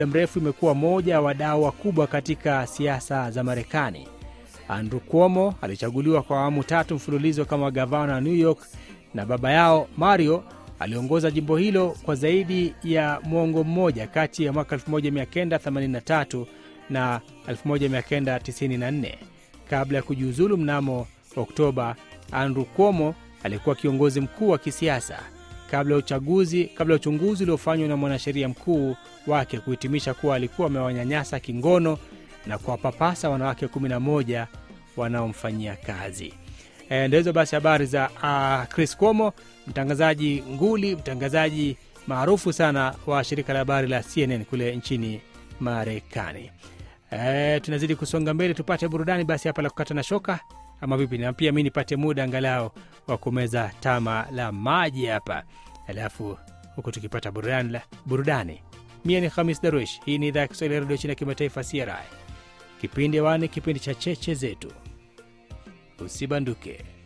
mrefu imekuwa moja ya wadau wakubwa katika siasa za Marekani. Andrew Cuomo alichaguliwa kwa awamu tatu mfululizo kama gavana wa New York na baba yao Mario aliongoza jimbo hilo kwa zaidi ya mwongo mmoja kati ya mwaka 1983 na 1994. Kabla ya kujiuzulu mnamo Oktoba, Andrew Cuomo alikuwa kiongozi mkuu wa kisiasa kabla ya uchaguzi kabla ya uchunguzi uliofanywa na mwanasheria mkuu wake kuhitimisha kuwa alikuwa amewanyanyasa kingono na kuwapapasa wanawake 11 wanaomfanyia kazi. E, ndo hizo basi habari za uh, Chris Cuomo, mtangazaji nguli, mtangazaji maarufu sana wa shirika la habari la CNN kule nchini Marekani. E, tunazidi kusonga mbele, tupate burudani basi hapa la kukata na shoka ama vipi? Na pia mi nipate muda angalau wa kumeza tama la maji hapa, alafu huku tukipata burudani, la, burudani. Mie ni Hamis Darwish. Hii ni idhaa ya Kiswahili ya redio chini ya kimataifa CRI. Kipindi wani, kipindi cha cheche zetu. Usibanduke.